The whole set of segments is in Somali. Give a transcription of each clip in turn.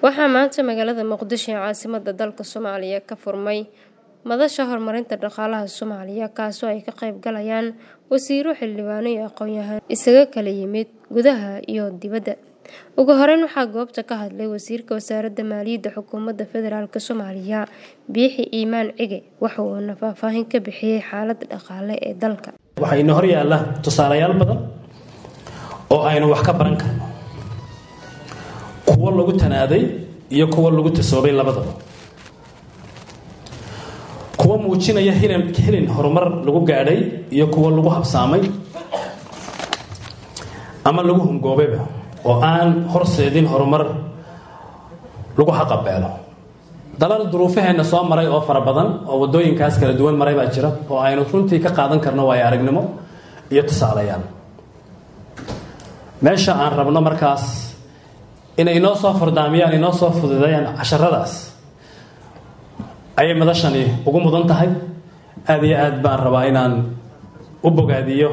waxaa maanta magaalada muqdisho ee caasimada dalka soomaaliya ka furmay madasha horumarinta dhaqaalaha soomaaliya kaasoo ay ka qayb galayaan wasiiro xildhibaano iyo aqoon-yahaan isaga kala yimid gudaha iyo dibadda ugu horeyn waxaa goobta ka hadlay wasiirka wasaaradda maaliyadda xukuumadda federaalk soomaaliya biixi iimaan cige waxa uuna faahfaahin ka bixiyey xaaladda dhaqaale ee dalka waxaa ina hor yaalla tusaalayaal badan oo aynu wax ka baran karno kuwo lagu tanaaday iyo kuwo lagu tasoobay labadaba kuwo muujinaya hilin horumar lagu gaadhay iyo kuwo lagu habsaamay ama lagu hungoobayba oo aan horseedin horumar lagu xaqabeelo dalal duruufaheenna soo maray oo fara badan oo waddooyinkaas kala duwan maray baa jira oo aynu runtii ka qaadan karno waayo aragnimo iyo tusaalayaal meesha aan rabno markaas inay inoo soo fardaamiyaan inoo soo fududeeyaan casharadaas ayay madashani ugu mudan tahay aada iyo aad baan rabaa inaan u bogaadiyo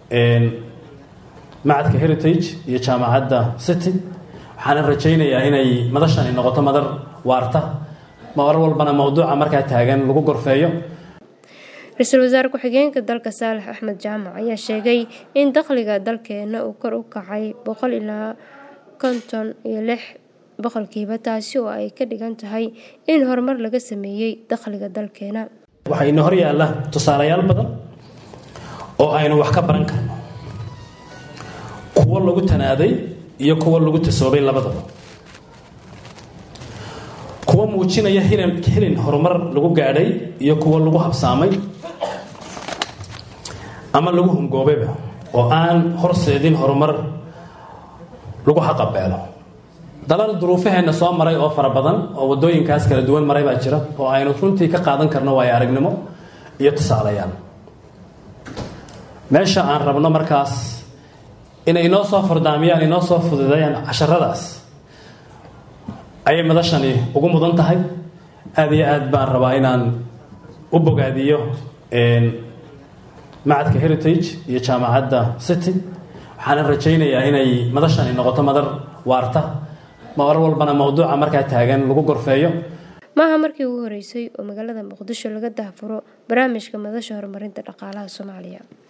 macadka heritage iyo jaamacadda city waxaanan rajaynayaa inay madashani noqoto madar waarta mar walbana mowduuca markaa taagan lagu gorfeeyo ra-iisul wasaare ku-xigeenka dalka saalax axmed jaamac ayaa sheegay in dakhliga dalkeena uu kor u kacay boqol ilaa konton iyo lix boqolkiiba taasi oo ay ka dhigan tahay in horumar laga sameeyey dakhliga dalkeena waxaa ina hor yaalla tusaalayaal badan oo aynu wax ka baran karno kuwo lagu tanaaday iyo kuwo lagu tasoobay labadaba kuwo muujinaya hilin horumar lagu gaadhay iyo kuwo lagu habsaamay ama lagu hungoobayba oo aan horseedin horumar lagu xaqabeelo dalal duruufaheenna soo maray oo fara badan oo waddooyinkaas kala duwan maray baa jira oo aynu runtii ka qaadan karno waayo aragnimo iyo tusaalayaal meesha aan rabno markaas inay inoo soo fardaamiyaan inoo soo fududeeyaan casharadaas ayay madashani ugu mudan tahay aada iyo aad baan rabaa inaan u bogaadiyo macadka heritage iyo jaamacadda city waxaanan rajaynayaa inay madashani noqoto madar waarta mar walbana mowduuca markaa taagan lagu gorfeeyo maaha markii ugu horeysay oo magaalada muqdisho laga daahfuro barnaamijka madasha horumarinta dhaqaalaha soomaaliya